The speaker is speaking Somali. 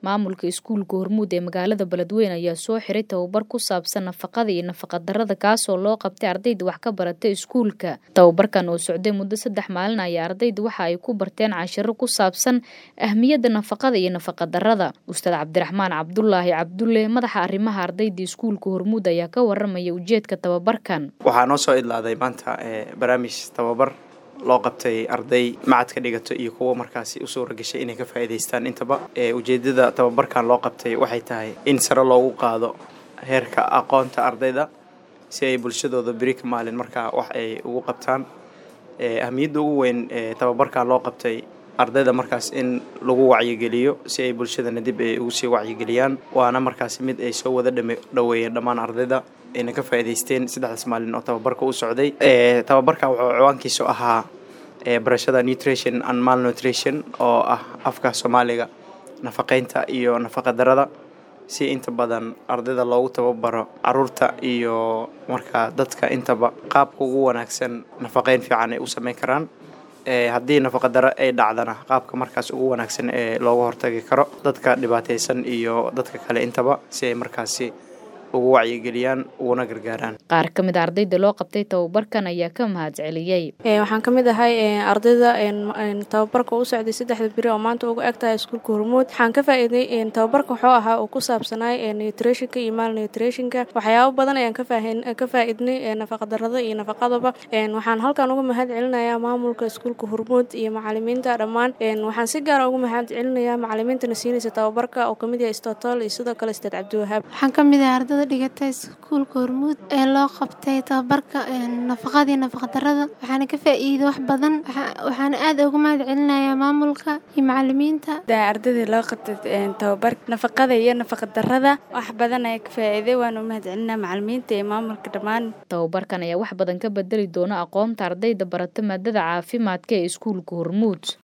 maamulka iskuulka hormuud ee magaalada beledweyne ayaa soo xiray tababar ku saabsan nafaqada iyo nafaqadarada kaasoo loo qabtay ardayda wax ka barata iskuulka tababarkan oo socday muddo saddex maalin ayaa ardayda waxa ay ku barteen cashiro ku saabsan ahmiyadda nafaqada iyo nafaqadarada ustaad cabdiraxmaan cabdulaahi cabdulle madaxa arrimaha ardayda iskuulka hormuud ayaa ka waramaya ujeedka tababarkan waxaa noo soo idlaaday maanta barnaamij tababar loo qabtay arday macadka dhigato iyo kuwa markaasi u suura gashay inay ka faa'iidaystaan intaba ujeedada tababarkan loo qabtay waxay tahay in sare loogu qaado heerka aqoonta ardayda si ay bulshadooda beri ka maalin markaa wax ay ugu qabtaan ahmiyadda ugu weyn ee tababarkan loo qabtay ardayda markaas in lagu wacyigeliyo si ay bulshadana dib ay ugu sii wacyigeliyaan waana markaasi mid ay soo wada dhaweeyeen dhammaan ardayda ayna ka faa'iidaysteen saddexdaas maalin oo tababarka u socday tababarkan wuxuu ciwaankiisu ahaa barashada nutrition and malnutrition oo ah afka soomaaliga nafaqeynta iyo nafaqadarada si inta badan ardayda loogu tababaro caruurta iyo markaa dadka intaba qaabka ugu wanaagsan nafaqeyn fiican ay u sameyn karaan haddii nafaqadaro ay dhacdana qaabka markaas ugu wanaagsan ee looga hortagi karo dadka dhibaataysan iyo dadka kale intaba si ay markaasi ugu wacyigeliyaan uguna gargaaraan qaar ka mid a ardayda loo qabtay tababarkan ayaa ka mahad celiyey waxaan ka mid ahay ardayda tababarka u socday saddexda beri oo maanta uga eg tahay iskuulka hormuud waxaan ka faa'iiday tababarka wuxuu ahaa uu ku saabsanaay nutritionka iyo malnutritionka waxyaabo badan ayaan ka faa'iidnay nafaqadarada iyo nafaqadaba waxaan halkan uga mahad celinayaa maamulka iskuulka hormuud iyo macalimiinta dhammaan waxaan si gaara uga mahad celinayaa macalimiintana siinaysa tababarka oo kamid yahay stotol iyo sidoo kale staad cabdiwahaab waxaan ka mid ahay ardada dhigata iskuulka hormuud ee loo qabtay tababarka nafaqadii nafaqadarada waxaana ka faa'iiday wax badan waxaana aad uga mahad celinayaa maamulka iyo macalimiinta ardadii loo qabtay tababarka nafaqada iyo nafaqadarada wax badan ayaa ka faa'iiday waana u mahad celinaa macalimiinta iyo maamulka dhammaan tababarkan ayaa wax badan ka bedeli doona aqoonta ardayda barata maadada caafimaadka ee iskuulka hormuud